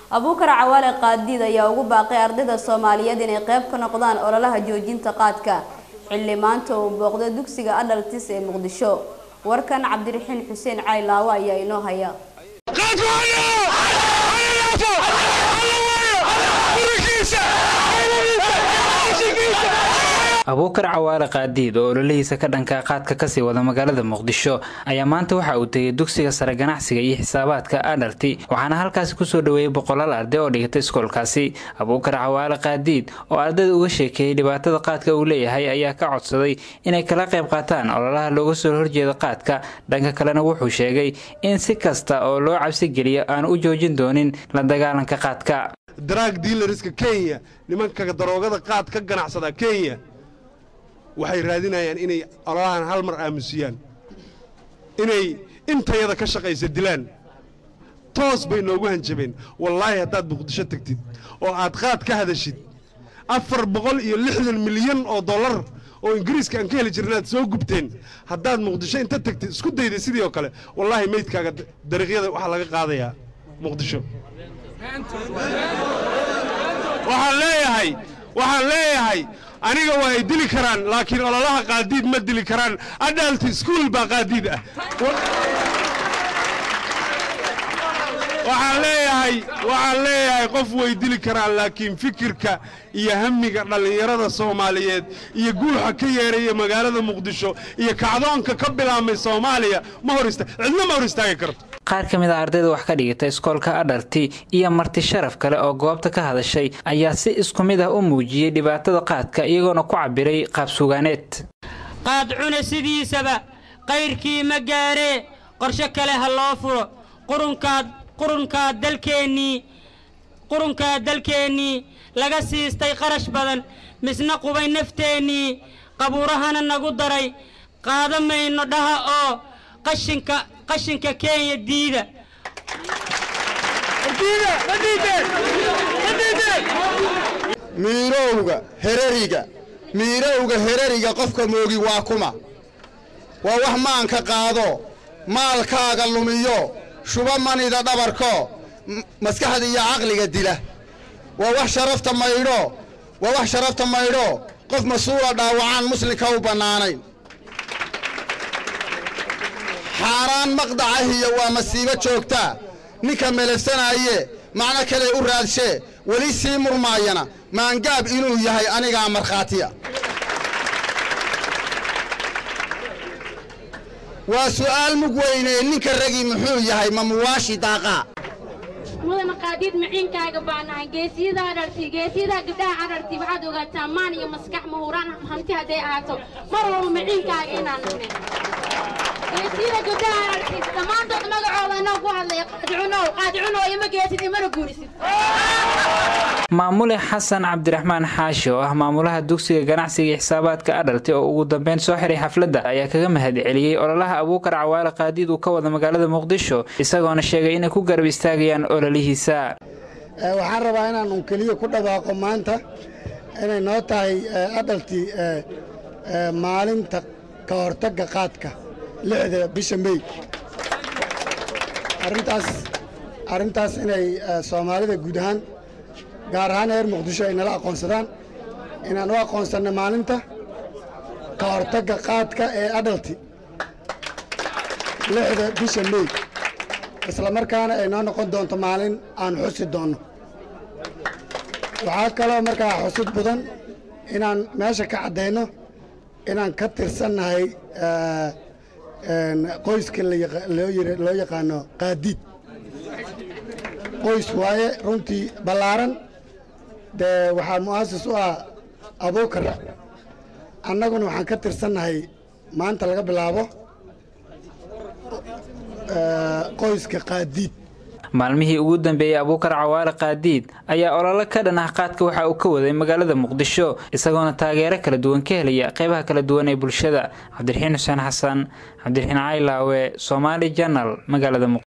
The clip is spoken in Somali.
abuukar cawaale qaadiid ayaa ugu baaqay ardayda soomaaliyeed inay qayb ka noqdaan ololaha joojinta qaadka xilli maanta uu booqdo dugsiga adhaltis ee muqdisho warkan cabdiraxiin xuseen caylaawo ayaa inoo haya abuukar cawaale qaadiid oo ololihiisa ka dhanka qaadka kasii wada magaalada muqdisho ayaa maanta waxa uu tegay dugsiga sare ganacsiga iyo xisaabaadka adhalti waxaana halkaasi kusoo dhaweeyey boqolaal arday oo dhigata iskoolkaasi abuukar cawaale qaadiid oo ardayda uga sheekeeyey dhibaatada qaadka uu leeyahay ayaa ka codsaday inay kala qayb qaataan ololaha looga soo horjeeda qaadka dhanka kalena wuxuu sheegay in si kasta oo loo cabsigeliyo aan u joojin doonin la dagaalanka qaadka drag dealerska kenya nimanka daroogada qaad ka ganacsada kenya waxay raadinayaan inay ololahan hal mar aamusiyaan inay intayada ka shaqaysa dilaan toos bay noogu hanjabeen wallaahi haddaad muqdisho tegtid oo aad qaad ka hadashid afar boqol iyo lixdan milyan oo dollar oo ingiriiska aan ka heli jirna aad soo gubteen haddaad muqdisho inta tegtid isku dayda sidii oo kale wallaahi meydkaaga dariiqyada waxaa laga qaadayaa muqdisho waxaan leeyahay waxaan leeyahay aniga waa ay dili karaan laakiin ololaha qaadiid ma dili karaan adalt iskuol baa qaadiid ah waxaan leeyahay waxaan leeyahay qof way dili karaan laakiin fikirka iyo hamiga dhallinyarada soomaaliyeed iyo guuxa ka yeeraya magaalada muqdisho iyo kacdoonka ka bilaabmay soomaaliya ma hor ista cidna ma hor istaagi karto qaar ka mid a ardayda wax ka dhigata iskoolka adharti iyo marti sharaf kale oo goobta ka hadashay ayaa si isku mid ah u muujiyey dhibaatada qaadka iyagoona ku cabiray qaabsugaaneed qaad cune sidiisaba qayrkii ma gaaree qorshe kale ha loo furo qurunkaad qurunkaa dalkeennii qurunkaa dalkeennii laga siistay qarash badan misna qubay nafteennii qabuurahana nagu daray qaada mayno dhaha oo qashinka qashinka kenya diida miirowga herariga miirowga herariga qofka moogi waa kuma waa wax maanka qaado maalkaaga lumiyo shuba manida dhabarko maskaxda iyo caqliga dila waa wax sharafta maydho waa wax sharafta maydho qof mas-uula dhaawacaan muslimka u bannaanayn xaaraan maqdacahiyo waa masiibo joogtaa ninka melefsanaaye macno kale u raadshee weli sii murmaayana maangaab inuu yahay anigaa markhaatiya waa su'aal mug weynee ninka ragii muxuu yahay ma muwaashi daaqaa mudana qaadiid maciinkaaga baanahay geesiyadaa dharti geesiyadaa gabdhaha cadharti waxaad ogaataa maan iyo maskax mahuraan hanti hadday ahaato mar walba maciinkaaga inaan nahnay geesiyada gabdhaha cadharti dhammaantood magacooda inoo ku hadlaya qaadicunow qaadicunow ima geesid imana guurisid maamule xasan cabdiraxmaan xaashi oo ah maamulaha dugsiga ganacsiga iyo xisaabaadka adhalti oo ugu dambeyn soo xiray xafladda ayaa kaga mahad celiyey ololaha abuukar cawaale qaadiid uu ka wada magaalada muqdisho isagoona sheegay inay ku garab istaagayaan ololihiisa waxaan rabaa inaan un keliya ku dhawaaqo maanta inay noo tahay adhalti maalinta ka hortagga qaadka lixda bisha mey arrintaas arrintaas inay soomaalida guud ahaan gaar ahaan reer muqdisho ay nala aqoonsadaan inaan u aqoonsanno maalinta ka hortagga qaadka ee adhalti lixda bisha mey isla markaana ay noo noqon doonto maalin aan xusi doonno waxaa kaloo markaa xusid mudan inaan meesha ka caddayno inaan ka tirsannahay qoyska loo yaqaano qaadiid qoys waaye runtii ballaaran dee waxaa mu'asis u ah abuukar annaguna waxaan ka tirsannahay maanta laga bilaabo qoyska qaadiid maalmihii ugu dambeeyey abuukar cawaale qaadiid ayaa ololo ka dhan ah qaadka waxa uu ka waday magaalada muqdisho isagoona taageero kala duwan ka helaya qeybaha kala duwan ee bulshada cabdiraxiin xuseen xasan cabdiraxiin caylaawe soomaali janal magaalada